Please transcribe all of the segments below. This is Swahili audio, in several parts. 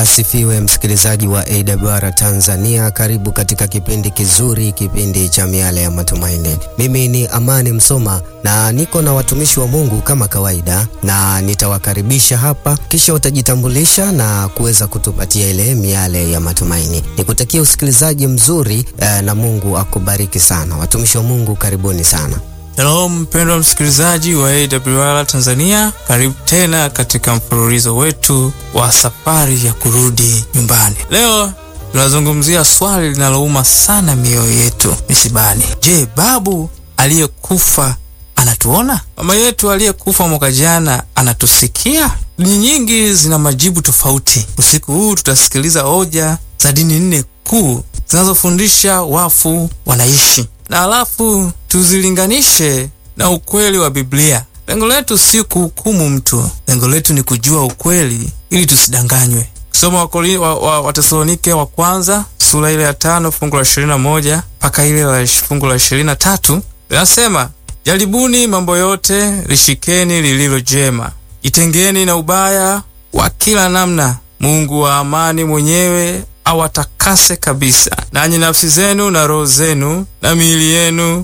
Asifiwe msikilizaji wa AWR Tanzania, karibu katika kipindi kizuri, kipindi cha miale ya matumaini. Mimi ni Amani Msoma na niko na watumishi wa Mungu kama kawaida, na nitawakaribisha hapa, kisha utajitambulisha na kuweza kutupatia ile miale ya matumaini. Nikutakia usikilizaji mzuri eh, na Mungu akubariki sana. Watumishi wa Mungu, karibuni sana. Shalom mpendwa msikilizaji wa AWR Tanzania, karibu tena katika mfululizo wetu wa safari ya kurudi nyumbani. Leo tunazungumzia swali linalouma sana mioyo yetu misibani. Je, babu aliyekufa anatuona? Mama yetu aliyekufa mwaka jana anatusikia? Dini nyingi zina majibu tofauti. Usiku huu tutasikiliza hoja za dini nne kuu zinazofundisha wafu wanaishi na alafu tuzilinganishe na ukweli wa Biblia. Lengo letu si kuhukumu mtu, lengo letu ni kujua ukweli ili tusidanganywe. Kusoma Watesalonike wa, wa, wa kwanza sura ile ya tano fungu la ishirini na moja mpaka ile la fungu la ishirini na tatu linasema, jaribuni mambo yote, lishikeni lililo jema, jitengeni na ubaya wa kila namna. Mungu wa amani mwenyewe awatakase kabisa, nanyi nafsi zenu na roho zenu na miili yenu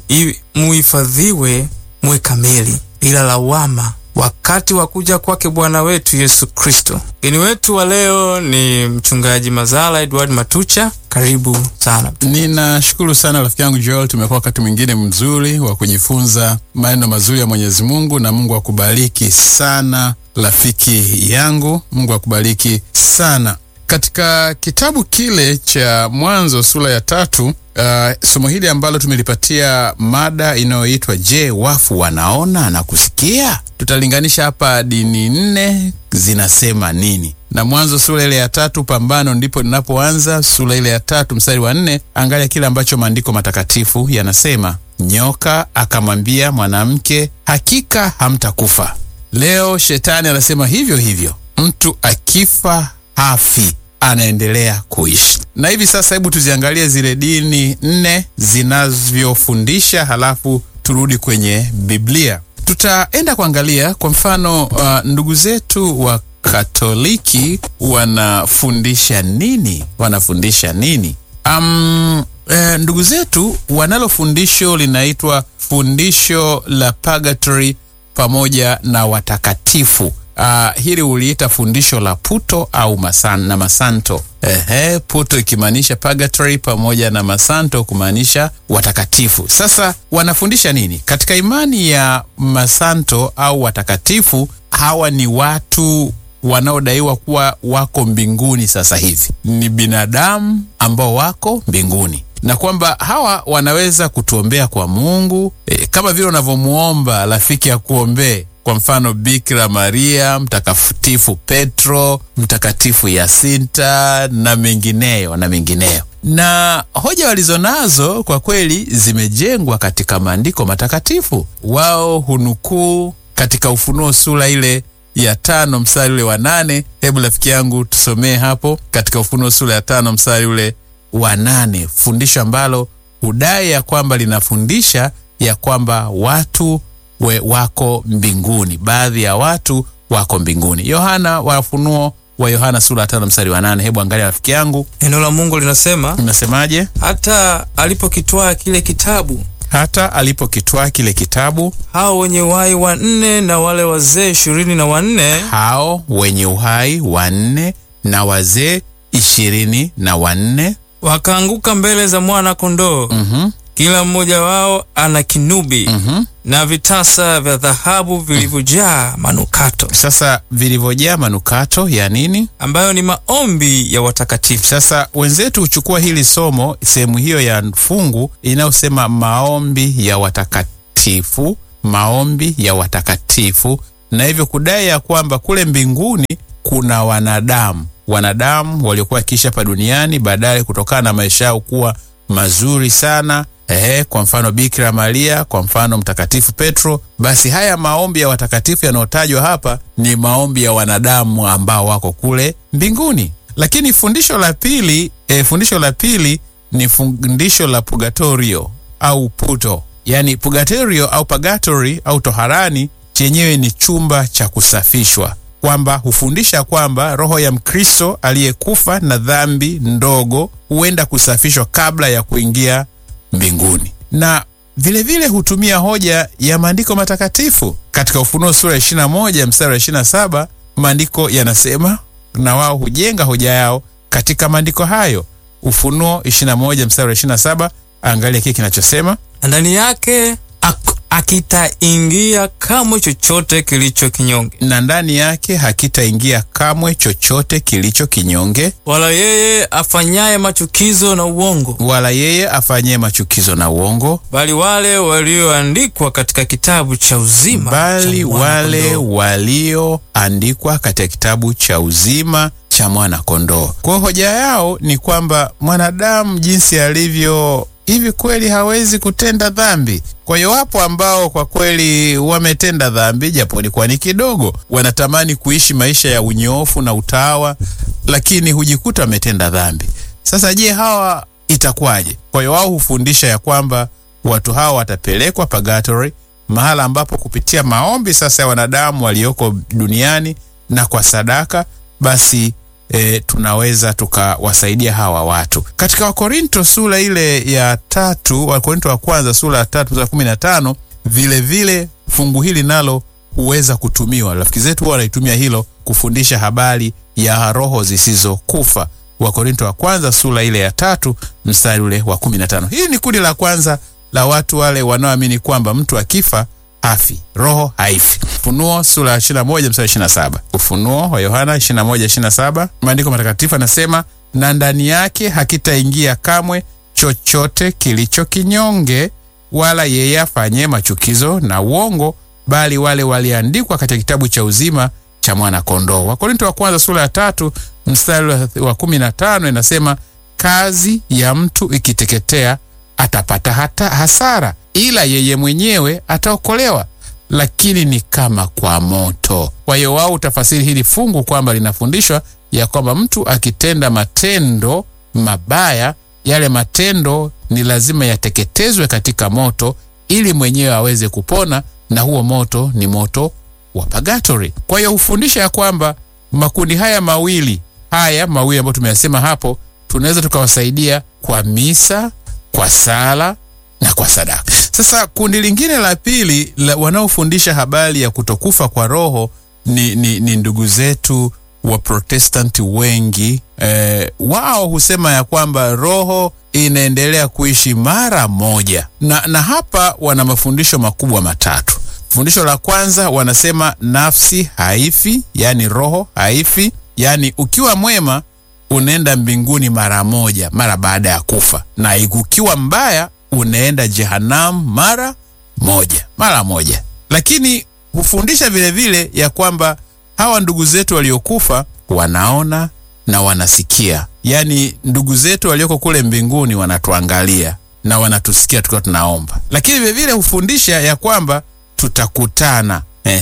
muhifadhiwe muwe kamili bila lawama wakati wa kuja kwake Bwana wetu Yesu Kristo. Mgeni wetu wa leo ni mchungaji Mazala Edward Matucha. Karibu sana. Ninashukuru sana rafiki yangu Joel, tumekuwa wakati mwingine mzuri wa kujifunza maneno mazuri ya Mwenyezi Mungu, na Mungu akubariki sana rafiki yangu, Mungu akubariki sana. Katika kitabu kile cha Mwanzo sura ya tatu, uh, somo hili ambalo tumelipatia mada inayoitwa Je, wafu wanaona na kusikia? Tutalinganisha hapa dini nne zinasema nini, na Mwanzo sura ile ya tatu, pambano ndipo linapoanza. Sura ile ya tatu mstari wa nne, angalia kile ambacho maandiko matakatifu yanasema: nyoka akamwambia mwanamke, hakika hamtakufa. Leo shetani anasema hivyo hivyo, mtu akifa hafi anaendelea kuishi. Na hivi sasa, hebu tuziangalie zile dini nne zinavyofundisha, halafu turudi kwenye Biblia. Tutaenda kuangalia kwa mfano, uh, ndugu zetu wa Katoliki wanafundisha nini? Wanafundisha nini? Um, eh, ndugu zetu wanalo fundisho linaitwa fundisho la purgatory pamoja na watakatifu. Uh, hili uliita fundisho la puto au masan, na masanto. Ehe, puto ikimaanisha purgatory pamoja na masanto kumaanisha watakatifu. Sasa wanafundisha nini katika imani ya masanto au watakatifu? Hawa ni watu wanaodaiwa kuwa wako mbinguni sasa hivi, ni binadamu ambao wako mbinguni na kwamba hawa wanaweza kutuombea kwa Mungu e, kama vile unavyomuomba rafiki akuombee kwa mfano Bikira Maria, Mtakatifu Petro, Mtakatifu Yasinta na mengineyo na mengineyo. Na hoja walizonazo kwa kweli zimejengwa katika maandiko matakatifu. Wao hunukuu katika Ufunuo sura ile ya tano mstari ule wa nane. Hebu rafiki yangu tusomee hapo katika Ufunuo sura ya tano mstari ule wa nane, fundisho ambalo hudai ya kwamba linafundisha ya kwamba watu we wako mbinguni, baadhi ya watu wako mbinguni. Yohana wa Ufunuo wa Yohana sura ya tano mstari wa nane. Hebu angalia rafiki yangu, neno la Mungu linasema, linasemaje? Hata alipokitwaa kile kitabu, hata alipokitwaa kile kitabu, hao wenye uhai wanne na wale wazee ishirini na wanne, hao wenye uhai wanne na wazee ishirini na wanne wakaanguka mbele za mwana kondoo. mm -hmm. Kila mmoja wao ana kinubi mm -hmm. na vitasa vya dhahabu vilivyojaa manukato. Sasa vilivyojaa manukato ya nini? Ambayo ni maombi ya watakatifu. Sasa wenzetu huchukua hili somo, sehemu hiyo ya fungu inayosema maombi ya watakatifu, maombi ya watakatifu, na hivyo kudai ya kwamba kule mbinguni kuna wanadamu, wanadamu waliokuwa wakiishi hapa duniani, baadaye kutokana na maisha yao kuwa mazuri sana Ehe, kwa mfano Bikira Maria, kwa mfano Mtakatifu Petro. Basi haya maombi ya watakatifu yanayotajwa hapa ni maombi ya wanadamu ambao wako kule mbinguni. Lakini fundisho la pili e, fundisho la pili ni fundisho la purgatorio au puto, yaani purgatorio au purgatory au toharani chenyewe ni chumba cha kusafishwa kwamba hufundisha kwamba roho ya Mkristo aliyekufa na dhambi ndogo huenda kusafishwa kabla ya kuingia mbinguni, na vilevile vile hutumia hoja ya maandiko matakatifu. Katika Ufunuo sura ya 21 mstari wa 27 maandiko yanasema, na wao hujenga hoja yao katika maandiko hayo. Ufunuo 21 mstari wa 27, angalia kile kinachosema ndani yake ak- akitaingia kamwe chochote kilicho kinyonge, na ndani yake hakitaingia kamwe chochote kilicho kinyonge, wala yeye afanyaye machukizo na uongo, wala yeye afanyie machukizo na uongo, bali wale walioandikwa katika kitabu cha uzima bali cha wale Mwana-Kondoo. walioandikwa katika kitabu cha uzima cha mwana kondoo. Kwa hiyo hoja yao ni kwamba mwanadamu jinsi alivyo hivi kweli hawezi kutenda dhambi. Kwa hiyo wapo ambao kwa kweli wametenda dhambi, japo ilikuwa ni kidogo, wanatamani kuishi maisha ya unyoofu na utawa, lakini hujikuta wametenda dhambi. Sasa je, hawa itakuwaje? Kwa hiyo wao hufundisha ya kwamba watu hawa watapelekwa purgatory, mahala ambapo kupitia maombi sasa ya wanadamu walioko duniani na kwa sadaka basi e, tunaweza tukawasaidia hawa watu. Katika Wakorinto sura ile ya tatu, Wakorinto wa kwanza sura ya tatu mstari kumi na tano vile vile fungu hili nalo huweza kutumiwa. Rafiki zetu huwa wanaitumia hilo kufundisha habari ya roho zisizokufa. Wakorinto wa kwanza sura ile ya tatu mstari ule wa kumi na tano. Hili ni kundi la kwanza la watu wale wanaoamini kwamba mtu akifa hafi, roho haifi. Ufunuo sura ya 21 mstari 27. Ufunuo wa Yohana 21 27, maandiko matakatifu anasema, na ndani yake hakitaingia kamwe chochote kilicho kinyonge, wala yeye afanye machukizo na uongo, bali wale waliandikwa katika kitabu cha uzima cha mwana kondoo. Wakorinto wa kwanza sura ya tatu mstari wa 15 inasema, kazi ya mtu ikiteketea atapata hata hasara, ila yeye mwenyewe ataokolewa, lakini ni kama kwa moto. Kwa hiyo wao utafasiri hili fungu kwamba linafundishwa ya kwamba mtu akitenda matendo mabaya, yale matendo ni lazima yateketezwe katika moto ili mwenyewe aweze kupona, na huo moto ni moto wa purgatory. Kwa hiyo hufundisha ya kwamba makundi haya mawili haya mawili ambayo tumeyasema hapo, tunaweza tukawasaidia kwa misa kwa sala na kwa sadaka. Sasa kundi lingine la pili la wanaofundisha habari ya kutokufa kwa roho ni, ni, ni ndugu zetu wa Protestanti wengi eh, wao husema ya kwamba roho inaendelea kuishi mara moja, na, na hapa wana mafundisho makubwa matatu. Fundisho la kwanza wanasema nafsi haifi, yaani roho haifi, yaani ukiwa mwema unaenda mbinguni mara moja mara baada ya kufa, na ukiwa mbaya unaenda jehanamu mara moja mara moja. Lakini hufundisha vile vile ya kwamba hawa ndugu zetu waliokufa wanaona na wanasikia, yaani ndugu zetu walioko kule mbinguni wanatuangalia na wanatusikia tukiwa tunaomba. Lakini vile vile hufundisha ya kwamba tutakutana,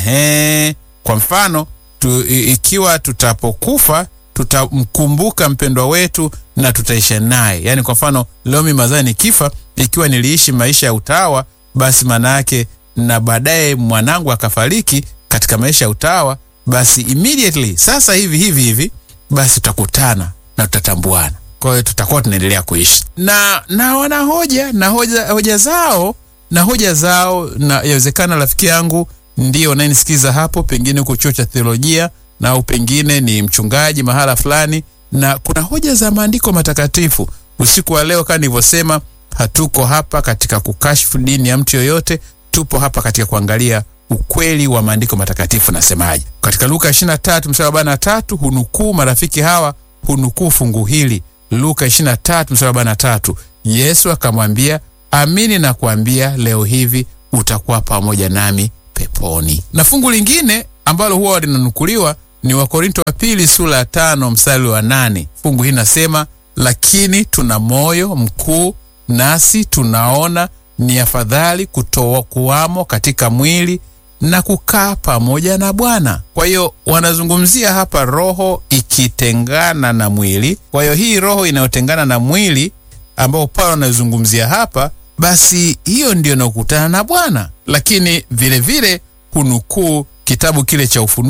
ehe, kwa mfano tu, ikiwa tutapokufa tutamkumbuka mpendwa wetu na tutaisha naye. Yaani, kwa mfano leo mimi mazaa nikifa, ikiwa niliishi maisha ya utawa, basi maana yake na baadaye mwanangu akafariki katika maisha ya utawa, basi immediately sasa hivi hivi hivi, basi tutakutana na tutatambuana. Kwa hiyo tutakuwa tunaendelea kuishi na na wana hoja na hoja, hoja zao na hoja zao, na yawezekana rafiki yangu ndio unayenisikiza hapo, pengine uko chuo cha theolojia na au pengine ni mchungaji mahala fulani, na kuna hoja za maandiko matakatifu. Usiku wa leo, kama nilivyosema, hatuko hapa katika kukashfu dini ya mtu yoyote, tupo hapa katika kuangalia ukweli wa maandiko matakatifu. Nasemaje? Katika Luka 23 mstari wa 43 hunukuu marafiki hawa hunukuu fungu hili. Luka 23 mstari wa 43, Yesu akamwambia, amini na kuambia leo hivi utakuwa pamoja nami peponi. Na fungu lingine ambalo huwa linanukuliwa ni Wakorinto wa pili sura ya tano mstari wa nane. Fungu hili nasema, lakini tuna moyo mkuu, nasi tunaona ni afadhali kutoa kuwamo katika mwili na kukaa pamoja na Bwana. Kwa hiyo wanazungumzia hapa roho ikitengana na mwili. Kwa hiyo hii roho inayotengana na mwili ambao Paulo anazungumzia hapa, basi hiyo ndio inayokutana na Bwana. Lakini vile vile hunukuu kitabu kile cha Ufunuo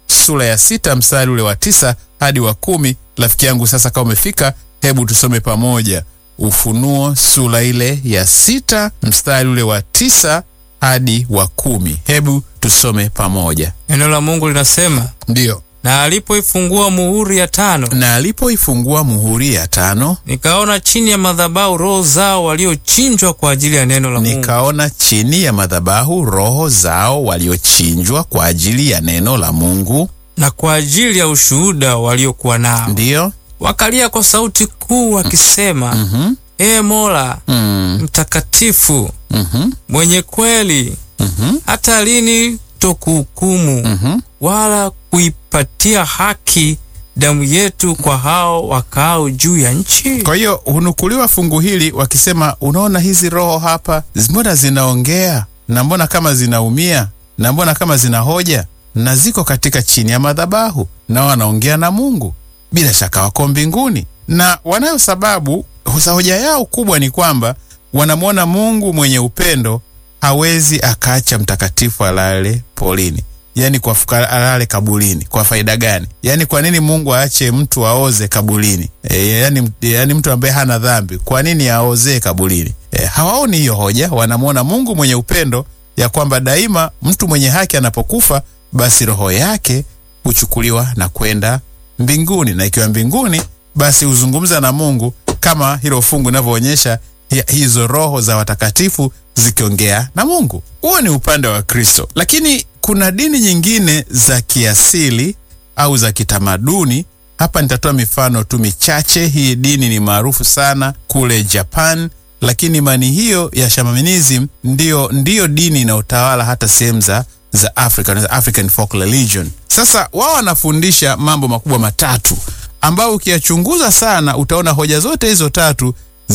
sura ya sita mstari ule wa tisa hadi wa kumi. Rafiki yangu, sasa kama umefika, hebu tusome pamoja Ufunuo sura ile ya sita mstari ule wa tisa hadi wa kumi. Hebu tusome pamoja. Neno la Mungu linasema, Ndiyo. na alipoifungua muhuri ya tano, Na alipoifungua muhuri ya tano, nikaona chini ya madhabahu roho zao waliochinjwa kwa ajili ya neno la Mungu nikaona chini ya madhabahu roho zao waliochinjwa kwa ajili ya neno la Mungu. na kwa ajili ya ushuhuda waliokuwa nao. Ndiyo. Wakalia kwa sauti kuu wakisema, Mhm. Ee Mola Mm. mtakatifu, Mhm. mwenye kweli, Mhm. hata lini tokuhukumu Mhm. wala kuipatia haki damu yetu kwa hao wakaao juu ya nchi? Kwa hiyo hunukuliwa fungu hili wakisema, unaona hizi roho hapa, mbona zinaongea na mbona kama zinaumia na mbona kama zina hoja na ziko katika chini ya madhabahu na wanaongea na Mungu, bila shaka wako mbinguni na wanayo sababu. Hoja yao kubwa ni kwamba wanamwona Mungu mwenye upendo hawezi akaacha mtakatifu alale polini, yaani kwa fuka- alale kabulini. Kwa faida gani? Yaani kwa nini Mungu aache mtu aoze kabulini? E, yaani, yaani mtu ambaye hana dhambi, kwa nini aozee kabulini? E, hawaoni hiyo hoja. Wanamwona Mungu mwenye upendo ya kwamba daima mtu mwenye haki anapokufa, basi roho yake huchukuliwa na kwenda mbinguni, na ikiwa mbinguni, basi huzungumza na Mungu kama hilo fungu linavyoonyesha hi- hizo roho za watakatifu zikiongea na Mungu. Huo ni upande wa Kristo, lakini kuna dini nyingine za kiasili au za kitamaduni. Hapa nitatoa mifano tu michache. Hii dini ni maarufu sana kule Japan, lakini imani hiyo ya shamanism ndiyo, ndiyo dini inayotawala hata sehemu za za Africa, za African folk religion. Sasa wao wanafundisha mambo makubwa matatu ambayo ukiyachunguza sana utaona hoja zote hizo tatu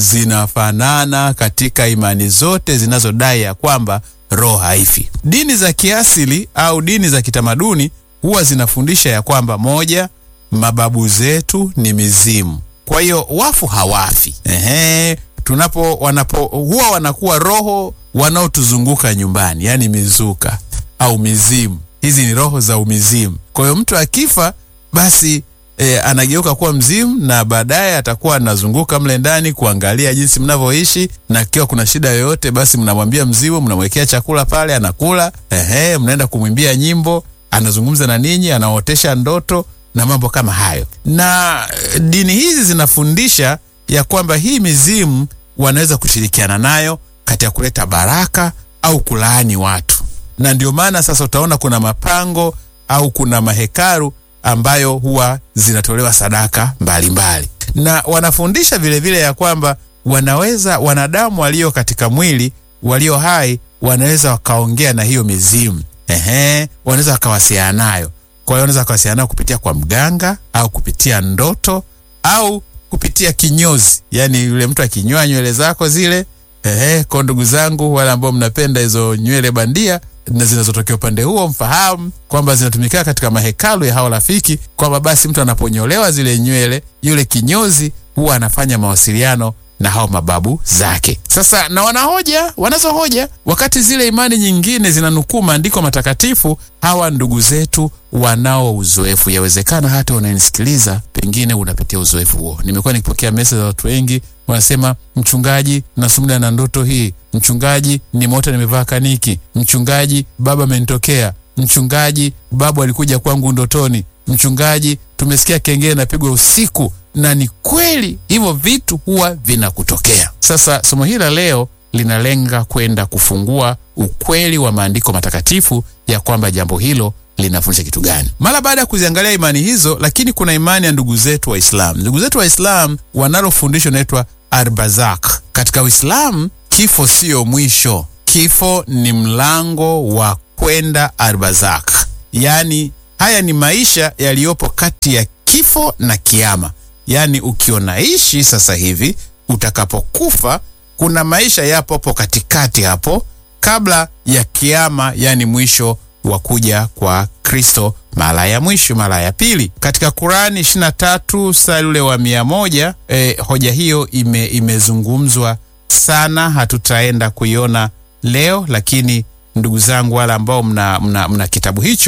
zinafanana katika imani zote zinazodai ya kwamba roho haifi. Dini za kiasili au dini za kitamaduni huwa zinafundisha ya kwamba moja, mababu zetu ni mizimu, kwa hiyo wafu hawafi. Ehe, tunapo wanapo huwa wanakuwa roho wanaotuzunguka nyumbani, yani mizuka au mizimu. Hizi ni roho za umizimu. Kwa hiyo mtu akifa basi e, anageuka kuwa mzimu na baadaye atakuwa anazunguka mle ndani kuangalia jinsi mnavyoishi, na ikiwa kuna shida yoyote, basi mnamwambia mzimu, mnamwekea chakula pale, anakula. Ehe, mnaenda kumwimbia nyimbo, anazungumza na ninyi, anaotesha ndoto na mambo kama hayo. Na eh, dini hizi zinafundisha ya kwamba hii mizimu wanaweza kushirikiana nayo katika kuleta baraka au kulaani watu, na ndio maana sasa utaona kuna mapango au kuna mahekaru ambayo huwa zinatolewa sadaka mbalimbali mbali. Na wanafundisha vilevile vile ya kwamba wanaweza wanadamu walio katika mwili walio hai wanaweza wakaongea na hiyo mizimu ehe, wanaweza wakawasiliana nayo. Kwa hiyo wanaweza wakawasiliana nayo kupitia kwa mganga au kupitia ndoto au kupitia kinyozi, yaani yule mtu akinyoa nywele zako zile ehe. Kwa ndugu zangu wale ambao mnapenda hizo nywele bandia na zinazotokea upande huo, mfahamu kwamba zinatumika katika mahekalu ya hao rafiki, kwamba basi mtu anaponyolewa zile nywele, yule kinyozi huwa anafanya mawasiliano na hao mababu zake. Sasa na wanahoja, wanazo hoja, wakati zile imani nyingine zinanukuu maandiko matakatifu. Hawa ndugu zetu wanao uzoefu, yawezekana hata unanisikiliza, pengine unapitia uzoefu huo. Nimekuwa nikipokea message za watu wengi wanasema, mchungaji, nasumbuliwa na ndoto hii, mchungaji, nimeota nimevaa kaniki, mchungaji, baba amenitokea, mchungaji, babu alikuja kwangu ndotoni, mchungaji, tumesikia kengele napigwa usiku na ni kweli hivyo vitu huwa vinakutokea. Sasa somo hili la leo linalenga kwenda kufungua ukweli wa maandiko matakatifu ya kwamba jambo hilo linafundisha kitu gani. Mara baada ya kuziangalia imani hizo, lakini kuna imani ya ndugu zetu Waislam. Ndugu zetu Waislam wanalo fundisho inaitwa Arbazak. Katika Uislamu kifo siyo mwisho, kifo ni mlango wa kwenda Arbazak, yaani haya ni maisha yaliyopo kati ya kifo na kiama. Yaani ukionaishi sasa hivi, utakapokufa kuna maisha yapo hapo katikati hapo, kabla ya kiama, yani mwisho wa kuja kwa Kristo mara ya mwisho, mara ya pili. Katika Kurani 23 mstari ule wa mia moja eh, hoja hiyo ime, imezungumzwa sana, hatutaenda kuiona leo, lakini ndugu zangu wale ambao mna, mna, mna kitabu hicho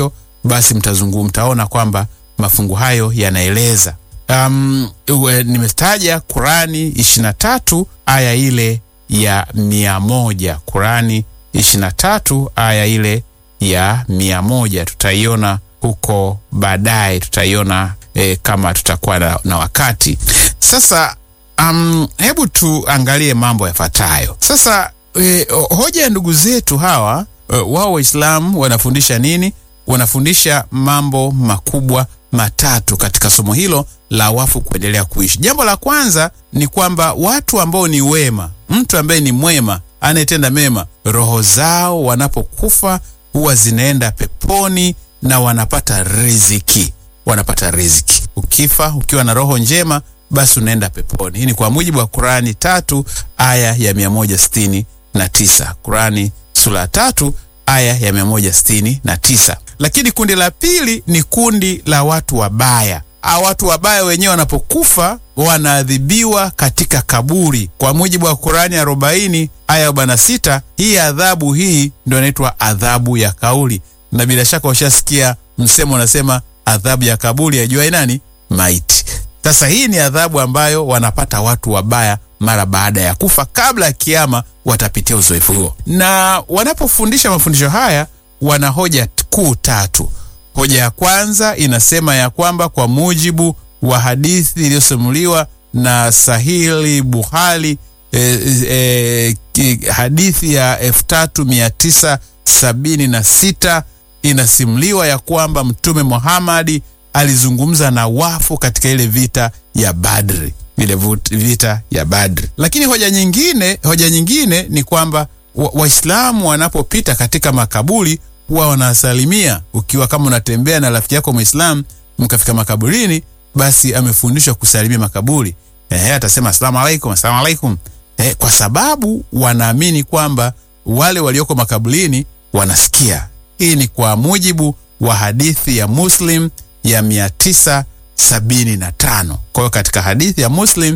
basi mtazungu mtaona kwamba mafungu hayo yanaeleza. Um, uwe- nimetaja Kurani 23 aya ile ya mia moja. Kurani 23 aya ile ya mia moja tutaiona huko baadaye, tutaiona e, kama tutakuwa na, na wakati sasa. Um, hebu tuangalie mambo yafuatayo sasa. E, hoja ya ndugu zetu hawa e, wao Waislamu wanafundisha nini? Wanafundisha mambo makubwa matatu katika somo hilo la wafu kuendelea kuishi. Jambo la kwanza ni kwamba watu ambao ni wema, mtu ambaye ni mwema anayetenda mema, roho zao wanapokufa huwa zinaenda peponi na wanapata riziki, wanapata riziki. Ukifa ukiwa na roho njema, basi unaenda peponi. Hii ni kwa mujibu wa Kurani tatu aya ya mia moja sitini na tisa. Kurani sura ya tatu aya ya mia moja sitini na tisa. Lakini kundi la pili ni kundi la watu wabaya. Hawa watu wabaya wenyewe wanapokufa wanaadhibiwa katika kaburi kwa mujibu wa Kurani arobaini aya arobaini na sita. Hii adhabu hii ndio inaitwa adhabu ya kauli, na bila shaka washasikia msemo unasema adhabu ya kaburi yajuai nani? Maiti. Sasa hii ni adhabu ambayo wanapata watu wabaya mara baada ya kufa, kabla ya kiama watapitia uzoefu huo. Na wanapofundisha mafundisho haya wana hoja kuu tatu. Hoja ya kwanza inasema ya kwamba kwa mujibu wa hadithi iliyosimuliwa na Sahili Buhari e, e, ki- hadithi ya elfu tatu mia tisa sabini na sita inasimuliwa ya kwamba Mtume Muhammadi alizungumza na wafu katika ile vita ya Badri, ile vut- vita ya Badri. Lakini hoja nyingine, hoja nyingine ni kwamba wa- Waislamu wanapopita katika makaburi huwa wanasalimia. Ukiwa kama unatembea na rafiki yako Muislamu mkafika makaburini, basi amefundishwa kusalimia makaburi. Ehe, atasema asalamu alaikum, asalamu alaikum. Eh, kwa sababu wanaamini kwamba wale walioko makaburini wanasikia. Hii ni kwa mujibu wa hadithi ya Muslim ya 975. Kwa hiyo katika hadithi ya Muslim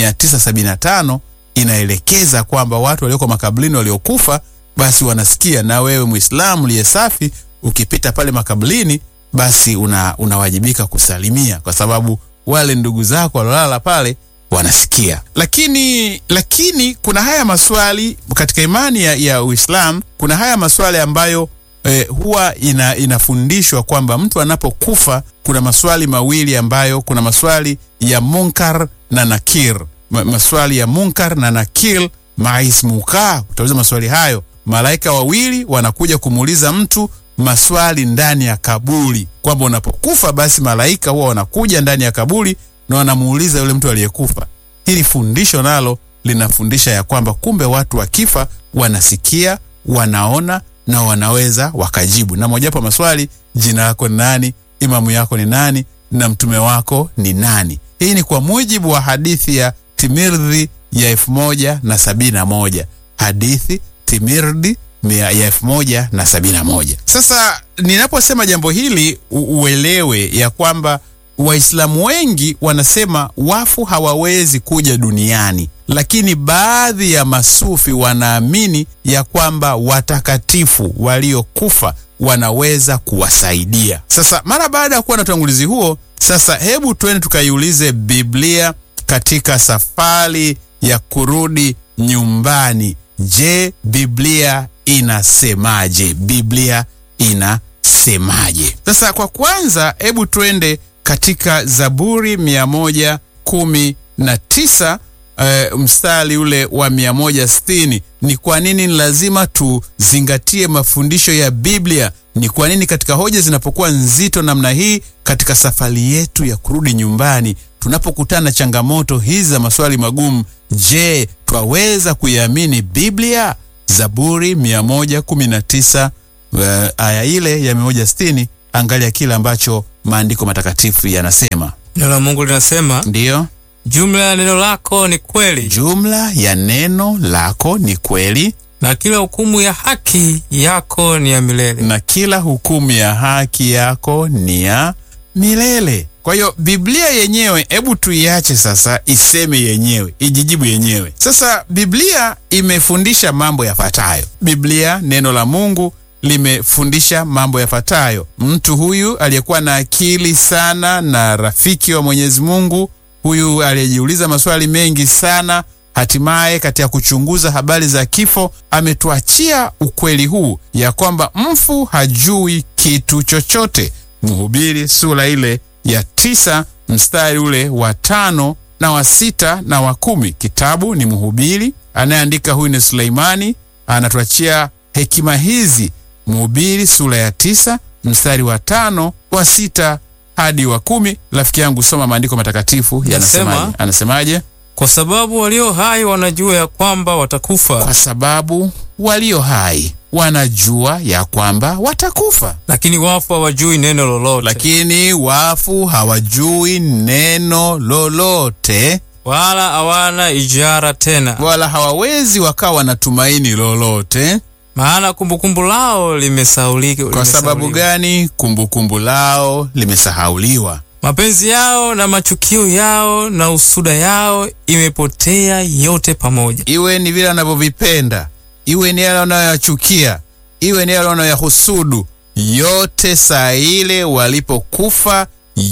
975 inaelekeza kwamba watu walioko makaburini waliokufa basi wanasikia, na wewe Muislamu liye safi ukipita pale makaburini basi una, unawajibika kusalimia kwa sababu wale ndugu zako walolala pale wanasikia. Lakini lakini kuna haya maswali katika imani ya, ya Uislamu, kuna haya maswali ambayo eh, huwa ina, inafundishwa kwamba mtu anapokufa kuna maswali mawili ambayo kuna maswali ya munkar na nakir. Ma, maswali ya munkar na nakir maismuka, utauliza maswali hayo. Malaika wawili wanakuja kumuuliza mtu maswali ndani ya kaburi, kwamba unapokufa basi malaika huwa wanakuja ndani ya kaburi na wanamuuliza yule mtu aliyekufa. Hili fundisho nalo linafundisha ya kwamba kumbe watu wakifa wanasikia, wanaona na wanaweza wakajibu. Na mojawapo maswali, jina lako ni nani? Imamu yako ni nani? Na mtume wako ni nani? Hii ni kwa mujibu wa hadithi ya Timirdi ya elfu moja na sabini na moja hadithi Timirdi mia- ya elfu moja na sabini na moja. Sasa ninaposema jambo hili u- uelewe ya kwamba Waislamu wengi wanasema wafu hawawezi kuja duniani, lakini baadhi ya masufi wanaamini ya kwamba watakatifu waliokufa wanaweza kuwasaidia. Sasa mara baada ya kuwa na utangulizi huo, sasa hebu twende tukaiulize Biblia katika safari ya kurudi nyumbani. Je, Biblia inasemaje? Biblia inasemaje? Sasa kwa kwanza, hebu twende katika Zaburi mia moja kumi na tisa uh, mstari ule wa mia moja sitini. Ni kwa nini ni lazima tuzingatie mafundisho ya Biblia? Ni kwa nini katika hoja zinapokuwa nzito namna hii katika safari yetu ya kurudi nyumbani, tunapokutana na changamoto hizi za maswali magumu, je, twaweza kuiamini Biblia? Zaburi 119 uh, aya ile ya 160. Angalia kile ambacho maandiko matakatifu yanasema. Neno la Mungu linasema Ndiyo, jumla ya neno lako ni kweli, jumla ya neno lako ni kweli na kila hukumu ya haki yako ni ya milele. na kila hukumu ya haki yako ni ya milele. Kwa hiyo Biblia yenyewe, hebu tuiache sasa iseme yenyewe, ijijibu yenyewe. Sasa Biblia imefundisha mambo yafuatayo. Biblia, neno la Mungu, limefundisha mambo yafuatayo. Mtu huyu aliyekuwa na akili sana na rafiki wa Mwenyezi Mungu, huyu aliyejiuliza maswali mengi sana, hatimaye katika kuchunguza habari za kifo ametuachia ukweli huu ya kwamba mfu hajui kitu chochote. Mhubiri sura ile ya tisa mstari ule wa tano na wa sita na wa kumi. Kitabu ni Mhubiri, anayeandika huyu ni Suleimani, anatuachia hekima hizi. Mhubiri sura ya tisa mstari wa tano wa sita hadi wa kumi. Rafiki yangu, soma maandiko matakatifu yanasemaje? Nasema- Anasemaje? Kwa sababu walio hai wanajua ya kwamba watakufa, Kwa sababu walio hai wanajua ya kwamba watakufa, lakini wafu hawajui neno lolote, lakini wafu hawajui neno lolote, wala hawana ijara tena, wala hawawezi wakawa na tumaini lolote. maana kumbukumbu lao limesaulika. Kwa sababu gani? Kumbukumbu lao limesahauliwa. Mapenzi yao na machukio yao na usuda yao imepotea yote pamoja. Iwe ni vile wanavyovipenda, iwe ni yale wanayoyachukia, iwe ni yale wanayoyahusudu, yote saa ile walipokufa,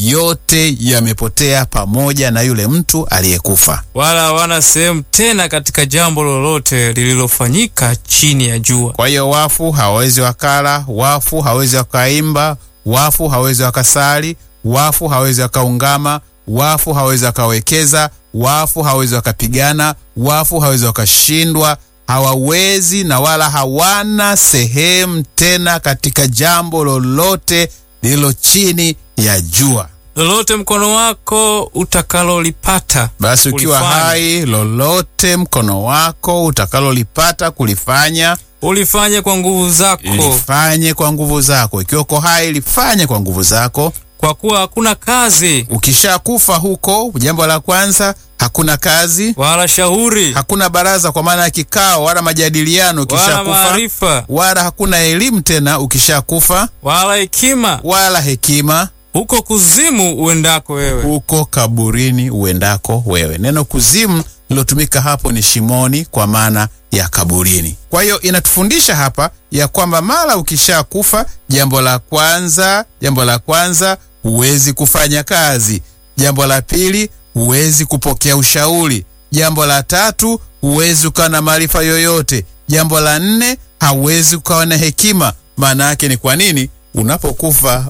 yote yamepotea pamoja na yule mtu aliyekufa. wala hawana sehemu tena katika jambo lolote lililofanyika chini ya jua. Kwa hiyo wafu hawawezi wakala, wafu hawawezi wakaimba, wafu hawawezi wakasali, wafu hawawezi wakaungama, wafu hawawezi wakawekeza, wafu hawawezi wakapigana, wafu hawawezi wakashindwa, hawawezi na wala hawana sehemu tena katika jambo lolote lililo chini ya jua. Lolote mkono wako utakalolipata, Basi ukiwa Ulifanya. hai, lolote mkono wako utakalolipata kulifanya ulifanye kwa nguvu zako, lifanye kwa nguvu zako. Ikiwa uko hai, lifanye kwa nguvu zako. kwa kuwa hakuna kazi Ukishakufa huko, jambo la kwanza, hakuna kazi, wala shauri hakuna baraza kwa maana ya kikao wala majadiliano wala ukishakufa, maarifa wala hakuna elimu tena ukishakufa, wala hekima, wala hekima huko kuzimu uendako wewe. huko kaburini uendako wewe. Neno kuzimu lilotumika hapo ni shimoni, kwa maana ya kaburini. Kwa hiyo inatufundisha hapa ya kwamba mara ukishakufa, jambo la kwanza, jambo la kwanza huwezi kufanya kazi. Jambo la pili huwezi kupokea ushauri. Jambo la tatu huwezi ukawa na maarifa yoyote. Jambo la nne hauwezi ukawa na hekima. Maana yake ni kwa nini? Unapokufa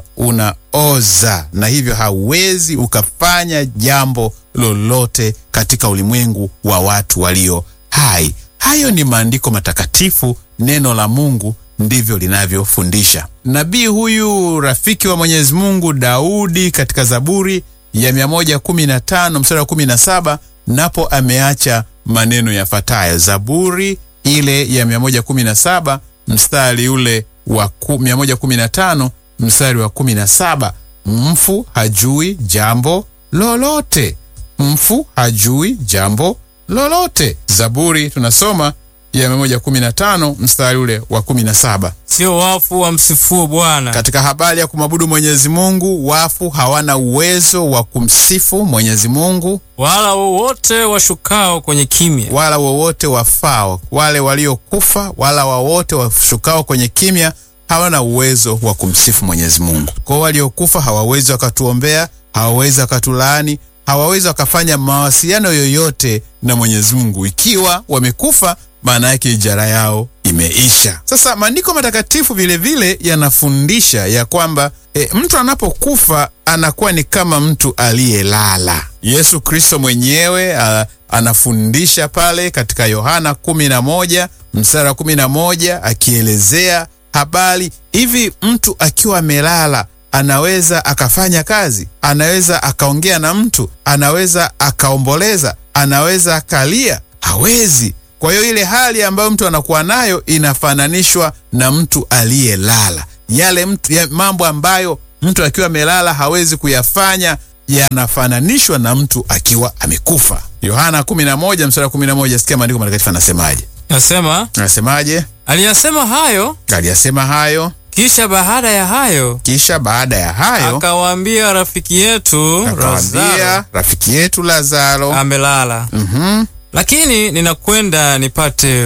unaoza, na hivyo hauwezi ukafanya jambo lolote katika ulimwengu wa watu walio hai. Hayo ni maandiko matakatifu, neno la Mungu ndivyo linavyofundisha. Nabii huyu rafiki wa Mwenyezi Mungu Daudi katika Zaburi ya 115 mstari wa 17 napo ameacha maneno yafuatayo. Zaburi ile ya 117 mstari ule wa ku- 115 mstari wa 17, mfu hajui jambo lolote, mfu hajui jambo lolote. Zaburi tunasoma ya 115 mstari ule wa 17. Sio wafu wamsifuo Bwana, Katika habari ya kumwabudu Mwenyezi Mungu, wafu hawana uwezo wa kumsifu Mwenyezi Mungu wala wowote washukao kwenye kimya. wala wowote wafao, wale waliokufa wala wawote washukao kwenye kimya hawana uwezo wa kumsifu Mwenyezi Mungu. Kwa hiyo waliokufa hawawezi wakatuombea, hawawezi wakatulaani, hawawezi wakafanya mawasiliano yoyote na Mwenyezi Mungu. Ikiwa wamekufa, maana yake ijara yao imeisha. Sasa maandiko matakatifu vilevile yanafundisha ya kwamba e, mtu anapokufa anakuwa ni kama mtu aliyelala. Yesu Kristo mwenyewe a, anafundisha pale katika Yohana 11 mstari wa 11 akielezea habari hivi, mtu akiwa amelala anaweza akafanya kazi, anaweza akaongea na mtu, anaweza akaomboleza, anaweza akalia? Hawezi. Kwa hiyo ile hali ambayo mtu anakuwa nayo inafananishwa na mtu aliyelala. Yale mtu, ya mambo ambayo mtu akiwa amelala hawezi kuyafanya yanafananishwa na mtu akiwa amekufa. Yohana 11 mstari wa 11, sikia maandiko matakatifu anasemaje? Nasema Anasemaje? aliyasema hayo, Aliyasema hayo, kisha baada ya hayo kisha baada ya hayo akawaambia rafiki yetu akawaambia Lazaro rafiki yetu Lazaro, amelala, mhm, lakini ninakwenda nipate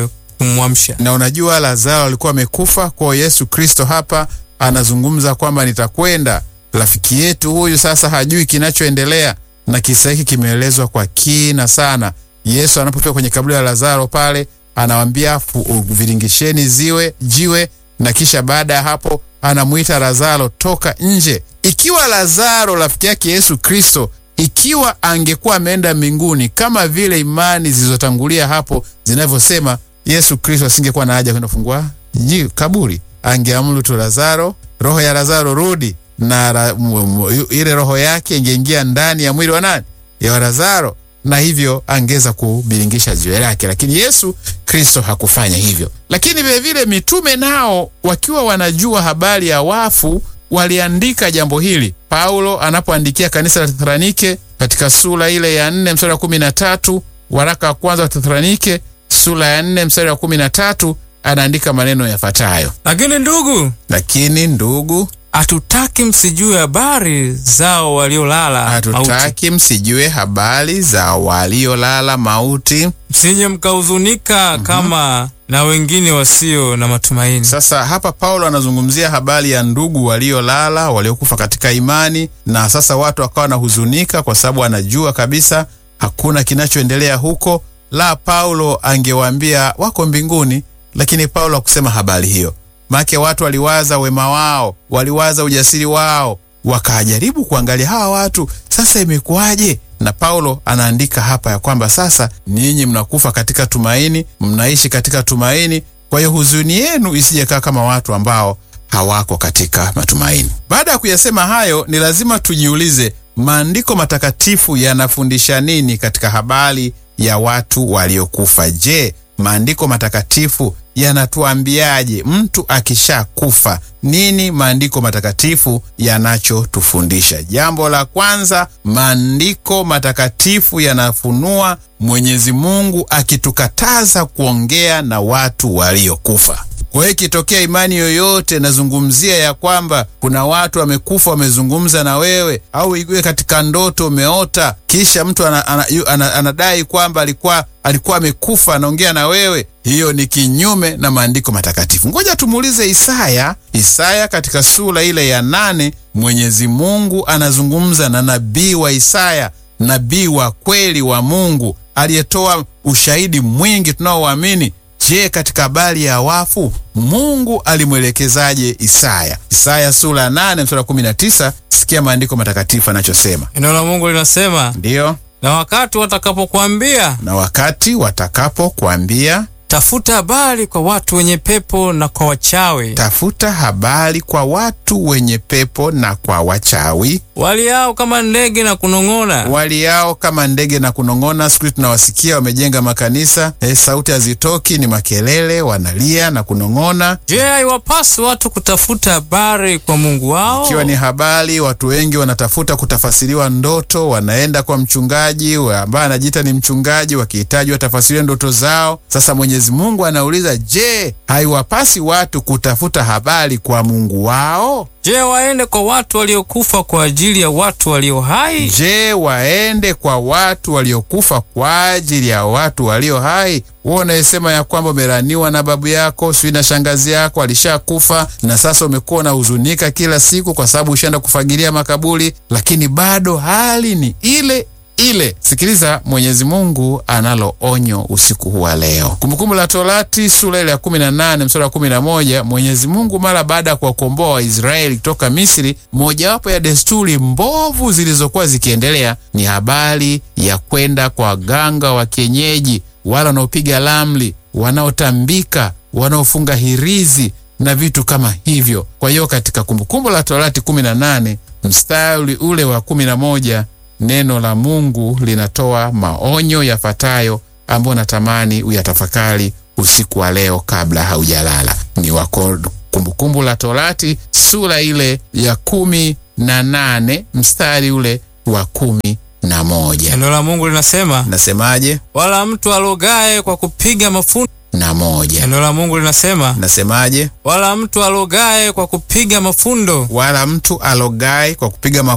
kumwamsha. na unajua Lazaro alikuwa amekufa. Kwa hiyo Yesu Kristo hapa anazungumza kwamba nitakwenda. Rafiki yetu huyu sasa hajui kinachoendelea, na kisa hiki kimeelezwa kwa kina sana. Yesu anapofika kwenye kaburi la Lazaro pale, anawambia fu- viringisheni ziwe jiwe, na kisha baada ya hapo anamwita Lazaro, toka nje. Ikiwa Lazaro rafiki yake Yesu Kristo ikiwa angekuwa ameenda mbinguni kama vile imani zilizotangulia hapo zinavyosema, Yesu Kristo asingekuwa na haja kwenda kufungua ji- kaburi. Angeamuru tu Lazaro, roho ya Lazaro rudi, na ra, m, m, ile roho yake ingeingia ndani ya mwili wa nani? Ya Lazaro, na hivyo angeweza kubiringisha jiwe lake, lakini Yesu Kristo hakufanya hivyo. Lakini vilevile mitume nao wakiwa wanajua habari ya wafu waliandika jambo hili. Paulo anapoandikia kanisa la Tesalonike katika sura ile ya nne mstari wa kumi na tatu waraka wa kwanza wa Tesalonike sura ya nne mstari wa kumi na tatu anaandika maneno yafuatayo: Lakini ndugu, lakini ndugu, hatutaki msijue habari zao waliolala mauti, hatutaki msijue habari za waliolala mauti. msije mkahuzunika kama na wengine wasio na matumaini. Sasa hapa Paulo anazungumzia habari ya ndugu waliolala waliokufa katika imani, na sasa watu wakawa wanahuzunika kwa sababu anajua kabisa hakuna kinachoendelea huko. La, Paulo angewaambia wako mbinguni, lakini Paulo hakusema habari hiyo. Maake watu waliwaza wema wao, waliwaza ujasiri wao, wakajaribu kuangalia hawa watu sasa imekuwaje? Na Paulo anaandika hapa ya kwamba sasa ninyi mnakufa katika tumaini, mnaishi katika tumaini. Kwa hiyo huzuni yenu isijekaa kama watu ambao hawako katika matumaini. Baada ya kuyasema hayo, ni lazima tujiulize maandiko matakatifu yanafundisha nini katika habari ya watu waliokufa. Je, maandiko matakatifu yanatuambiaje mtu akishakufa? Nini maandiko matakatifu yanachotufundisha? Jambo la kwanza, maandiko matakatifu yanafunua Mwenyezi Mungu akitukataza kuongea na watu waliokufa. Kwa hiyo ikitokea imani yoyote nazungumzia ya kwamba kuna watu wamekufa wamezungumza na wewe, au iwe katika ndoto umeota, kisha mtu ana, ana, yu- ana, anadai kwamba alikuwa alikuwa amekufa anaongea na wewe, hiyo ni kinyume na maandiko matakatifu. Ngoja tumuulize Isaya. Isaya katika sura ile ya nane, Mwenyezi Mungu anazungumza na nabii wa Isaya, nabii wa kweli wa Mungu aliyetoa ushahidi mwingi tunaoamini. Je, katika habari ya wafu Mungu alimwelekezaje Isaya? Isaya sura ya 8 mstari wa 19, sikia maandiko matakatifu anachosema. Neno la Mungu linasema, Ndiyo, na wakati watakapokuambia na wakati watakapokuambia tafuta habari kwa watu wenye pepo na kwa wachawi tafuta habari kwa watu wenye pepo na kwa wachawi waliao kama ndege na kunong'ona, waliao kama ndege na kunong'ona. Siku hizi tunawasikia wamejenga makanisa eh, sauti hazitoki, ni makelele, wanalia na kunong'ona. je, haiwapasi watu kutafuta habari kwa Mungu wao? Ikiwa ni habari, watu wengi wanatafuta kutafasiriwa ndoto, wanaenda kwa mchungaji wa- ambaye anajiita ni mchungaji, wakihitaji watafasiriwe ndoto zao. Sasa Mwenyezi Mungu anauliza, je, haiwapasi watu kutafuta habari kwa Mungu wao? Je, waende kwa watu waliokufa kwa ajili ya watu walio hai? Je, waende kwa watu waliokufa kwa ajili ya watu walio hai? Wewe unayesema ya kwamba umeraniwa na babu yako sijui na shangazi yako alishakufa, na sasa umekuwa unahuzunika kila siku kwa sababu ushaenda kufagilia makaburi, lakini bado hali ni ile ile. Sikiliza, Mwenyezi Mungu analo onyo usiku huu wa leo. Kumbukumbu la Torati sura ile ya 18 mstari wa 11, Mwenyezi Mungu mara baada ya kuwakomboa Waisraeli kutoka Misri, mojawapo ya desturi mbovu zilizokuwa zikiendelea ni habari ya kwenda kwa waganga wa kienyeji, wale wanaopiga ramli, wanaotambika, wanaofunga hirizi na vitu kama hivyo. Kwa hiyo katika Kumbukumbu la Torati 18 mstari ule wa 11 neno la Mungu linatoa maonyo yafuatayo ambayo natamani uyatafakari usiku wa leo kabla haujalala. Ni wako Kumbukumbu la Torati sura ile ya kumi na nane mstari ule wa kumi na moja. Neno la Mungu linasema, Nasemaje? wala mtu alogaye kwa kupiga mafundo. na moja. Neno la Mungu linasema, Nasemaje? wala mtu alogaye kwa kupiga mafundo Wala mtu alogai kwa kupiga